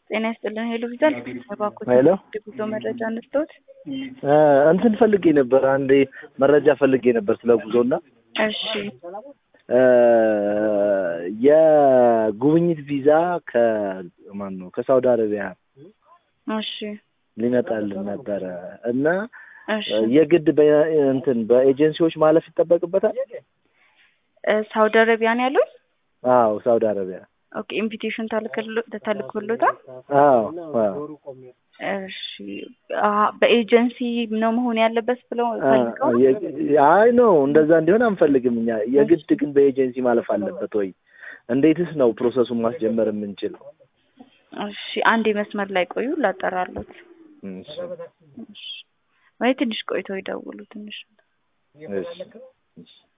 ጤና ይስጥልን። ሄሎ ቪዛል እባክዎት ሄሎ የጉዞ መረጃ እንስጥዎት። እንትን ፈልጌ ነበር፣ አንዴ መረጃ ፈልጌ ነበር ስለ ጉዞና እሺ የጉብኝት ቪዛ ከማን ነው ከሳውዲ አረቢያ እሺ ሊመጣልን ነበረ እና እሺ የግድ በ- እንትን በኤጀንሲዎች ማለፍ ይጠበቅበታል? እ ሳውዲ አረቢያ ነው ያሉት? አዎ ሳውዲ አረቢያ። ኦኬ ኢንቪቴሽን ተልክሎ- ተልኮሎታል? አዎ አዎ እሺ አ በኤጀንሲ ነው መሆን ያለበት ብለው ፈልገው አ- የ- አይ ነው እንደዛ እንዲሆን አንፈልግም እኛ። የግድ ግን በኤጀንሲ ማለፍ አለበት ወይ? እንዴትስ ነው ፕሮሰሱን ማስጀመር የምንችለው? እሺ አንድ መስመር ላይ ቆዩ ላጠራሉት። እሺ እሺ ወይ ትንሽ ቆይተው ይደውሉ ትንሽ እሺ እሺ